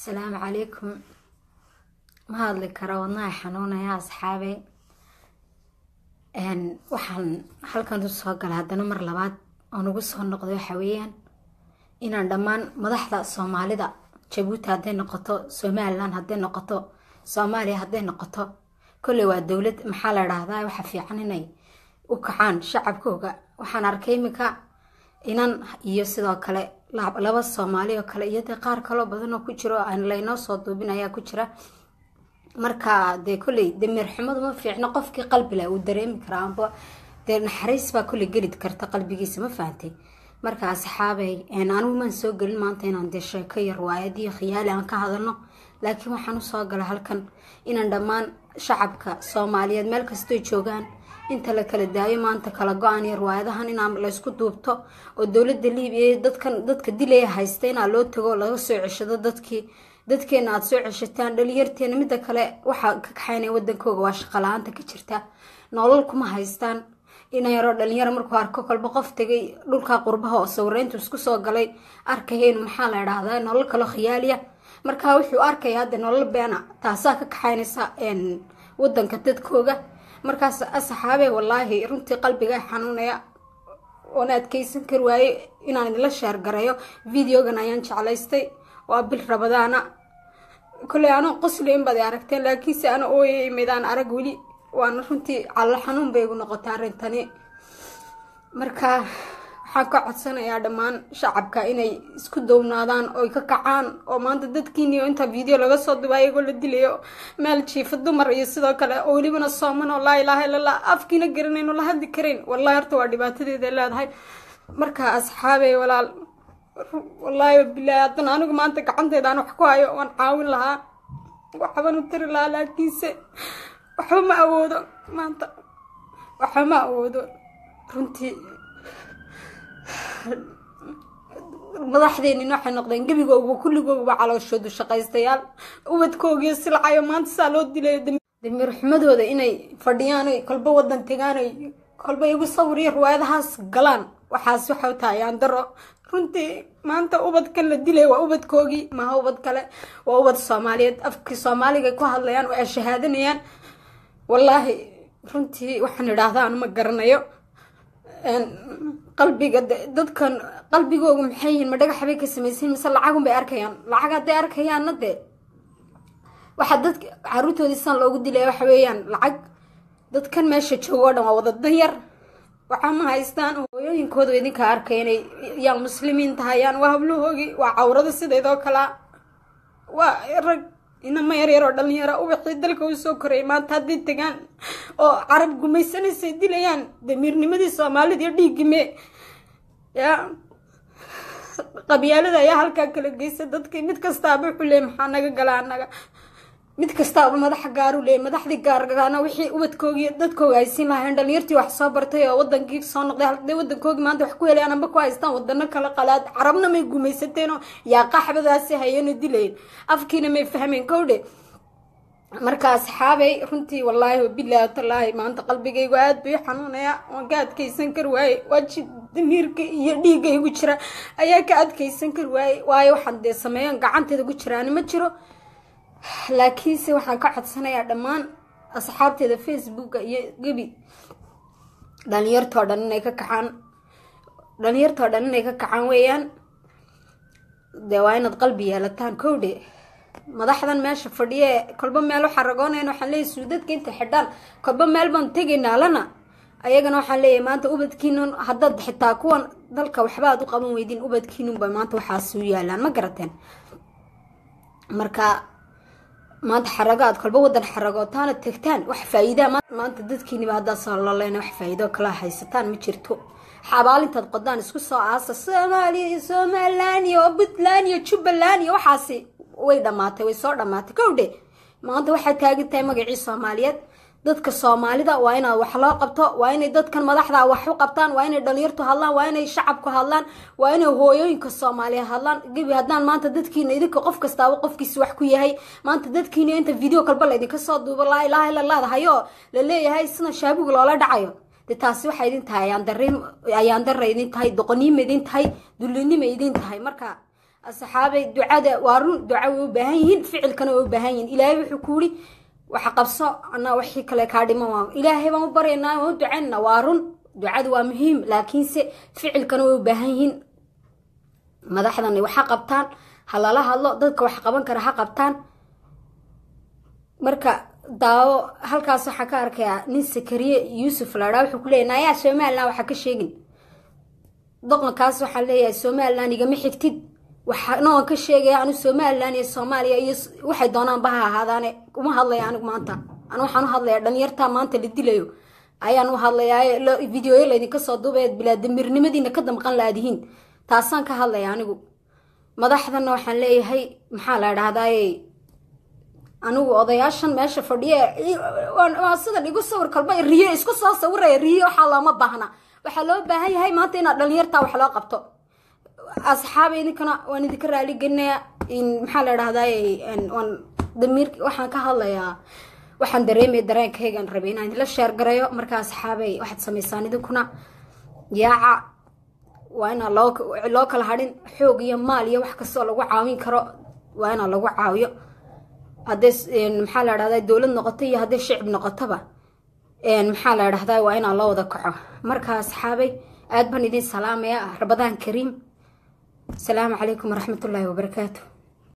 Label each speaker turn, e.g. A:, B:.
A: asalaamu calaykum ma hadli karo wadnaha xanuunaya asxaabe waxaan halkan usoo gala haddana mar labaad oon ugu soo noqday waxa weeyaan inaan dhammaan madaxda soomaalida jabuuti hadday noqoto somalilan hadday noqoto soomaaliya hadday noqoto kolley waa dowlad maxaa la dhahdaa waxa fiican inay u kacaan shacabkooga waxaan arkay iminka inan iyo sidoo kale laba soomaali oo kale iyo dee qaar kaloo badan oo ku jiro aan laynoo soo duubin ayaa ku jira marka dee kolley dameer xumadu ma fiicno qofkii qalbila uu dareemi karaa amba dee naxariis baa kolley geli karta qalbigiisa ma fahantay marka asxaabay anigu maan soo gelin maanta inaan dee sheeko yar waayadiyo khiyaali aan ka hadalno laakiin waxaan usoo gala halkan inaan dhammaan shacabka soomaaliyeed meel kastoy joogaan inta la kala daayo maanta kala go-aan iyo riwaayadahan inaa laysku duubto oo dowladda liibiya dadkan dadka dilaya haysta inaa loo tago laga soo ceshado dadkii dadkeena aada soo ceshataan dhalinyarteena midda kale waxaa ka kaxaynaya wadankooga waa shaqala-aanta ka jirta nolol kuma haystaan inayaroo dhalinyaro markuu arko kolba qof tegay dhulka qurbaha oo sawireyntu isku soo galay arkahaynu maxaa la idhaahdaa nolol kaloo khiyaaliya markaa wuxuu arkaya hadda nolol beena taasaa ka kaxaynaysa wadanka dadkooga markaas asxaabe wallaahi runtii qalbiga xanuunaya oona adkeysan kari waaye inaan idinla sheergarayo videogan ayaan jeclaystay waa bil rabadaana kolley anoo qosli in baad aragteen laakiinse ana ooyay midaan arag weli waana runtii callo xanuun bay igu noqotay arrintani marka waxaan ka codsanayaa dhammaan shacabka inay isku downaadaan oy ka kacaan oo maanta dadkiiniyo inta video laga soo duba iyagoo la dilayo meel jiifa dumar iyo sidoo kale oo welibana sooman oo laa ilaaha illallah afkiina garanayno la hadli karayn wallahi horta waa dhibaatadeeda leedahay marka asxaabey walaal wallaahi bilaahi haddana anigu maanta gacanteedaan wax ku hayo waan caawin lahaa waxban u tiri lahaa laakiinse waxba ma awoodo maanta waxba ma awoodo runtii madaxdeenin waxay noqdeen gebigooguba kulligooguba calooshoodu shaqaystayaal ubadkoogiyo silcayo maanta saa loo dilayo damiir xumadooda inay fadhiyaan oy kolba wadan tegaan oy kolba igu sawiriyo riwaayadahaas galaan waxaas waxau tahay yaandaro runtii maanta ubadkan la dilay waa ubadkoogii maha ubad kale waa ubad soomaaliyeed afkii soomaaliga ku hadlayaan oo ay shahaadanayaan wallaahi runtii waxaan idhaahdaa anuma garanayo qalbiga dadkan qalbigoogu maxay yihiin ma dhagax bay ka samaysan mise lacagun bay arkayaan lacag hadday arkayaanna dee waxaa dadka caruurtoodii san loogu dilaya waxa weeyaan lacag dadkan meesha joogo o dhan waa wada danyar waxaa ma haystaan hooyooyinkooda idinka arkay inay yaan muslimiin tahayaan waa hablahoogii waa cawrado sideedoo kalea waa rag inama yaryar oo dhalinyara ubaxii dalka u soo korayay maanta hadday tegaan oo carab gumaysanaysay dilayaan damiirnimadii soomaalida iyo dhiigime yaa qabyaalada ayaa halkaa kala geysa dadkii mid kastaaba wuxuu leeyay maxaa naga gala anaga mid kastaaba madaxa gaaru leeyay madaxdii gaargaana wixii ubadkoogi dadkooga ay siin lahayn dhalinyartii wax soo bartay oo wadankii soo noqday halday wadankoogii maanta wax ku helayaan amba ku haystaan wadano kala qalaad carabna may gumaysateenoo yaa qaxbadaasi hayano dilayn afkiina may fahmeen kowdhe marka asxaabay runtii wallaahi wabilaahi talaahi maanta qalbigaygu aada bay xanuunaya waan ka adkeysan kari waaye waaji damiirka iyo dhiigga igu jira ayaa ka adkeysan kari waaye waayo waxaan dee sameeyan gacanteeda ku jiraani ma jiro laakiinse waxaan ka codsanayaa dhammaan asxaabteeda facebooka iyo gebi dhalinyartoo dhan inay ka kacaan dhalinyartoo dhan inay ka kacaan weeyaan dee waa inaad qalbi yeelataan kowdhe madaxdan meesha fadhiye kolba meel waxaa ragoonayn waxaan leeyahy suudadka inta xidhaan kolba meel baan tegaynaa lana ayagana waxaan leeyahay maanta ubadkiinun haddaad xitaa kuwan dalka waxba aad u qaban weydiin ubadkiinunba maanta waxaas u yaalaan ma garateen marka maanta xarago aad kolba wadan xaragootaana tegtaan wax faa-iidaa maanta dadkiiniba haddaasoo loleyna wax faa-iidoo kala haysataan ma jirto xabaalintaad qodaan isku soo aasa soomaaliya iyo somalilan iyo puntland iyo jubbaland iyo waxaasi way dhamaatay way soo dhamaatay kowdhe maanta waxay taagan tahay magacii soomaaliyeed dadka soomaalida waa inaad wax loo qabto waa inay dadkan madaxda wax u qabtaan waa inay dhalinyartu hadlaan waa inay shacabku hadlaan waa inay hooyooyinka soomaaliya hadlaan gebi haddaan maanta dadkiina idinka qof kastaaba qofkiisa wax ku yahay maanta dadkiina inta video kalba laydinka soo duubo laa ilaaha illa laadahayo la leeyahay sida shaabuga loola dhacayo de taasi waxay idin tahay ayaandare idin tahay doqoniima idin tahay dullinima idin tahay marka asxaabay ducada waa run duca way u baahan yihiin ficilkana way u baahan yihiin ilaahay wuxuu ku yidhi waxa qabso anaa wixii kale kaa dhiman waa ilaahay baan u baryaynaa waan u ducaynaa waa run ducadu waa muhiim laakiinse ficilkana way u baahan yihiin madaxdan waxa qabtaan ha lala hadlo dadka wax qaban kara ha qabtaan marka daawo halkaas waxaa ka arkayaa nin sakariye yuusuf ladhaa wuxuu ku leeyahy naayaa somalilan waxaa ka sheegin doqonkaas waxaa leeyahay somalilan igama xigtid waxana waan ka sheegaya anu somalilan iyo soomaaliya iyo waxay doonaanba ha ahaadaane uma hadlaya anigu maanta anu waxaan u hadlayaa dhalinyartaa maanta la dilayo ayaan u hadlayaa videoyo laydinka soo duubayd bilaa damirnimadiina ka damqan laadihiin taasaan ka hadlaya anigu madaxdana waxaan leeyahay maxaa la dhahdaye anigu odayaashan meesha fadhiye sidan igu sawir kalba riyo isku soo sawiraya riyo waxaa looma baahna waxaa loo baahan yahay maanta inaad dhalinyartaa wax loo qabto asxaab idinkana waan idinka raali gelinayaa maxaa la dhahdaye waan damiir waxaan ka hadlayaa waxaan dareemaya dareenkaygaan rabay inaan idinla sheergarayo marka asxaabay waxaad samaysaan idinkuna yaaca waa inaan loo kala hadhin xoog iyo maal iyo wax kastoo lagu caawin karo waa inaan lagu caawiyo hadday maxaa la dhahdaa dowlad noqoto iyo hadday shicib noqotoba maxaa la dhahdaa waa inaan loo wada kaco marka asxaabay aad baan idin salaamaya rabadaan kariim asalaamu calaykum waraxmatullaahi wabarakaatu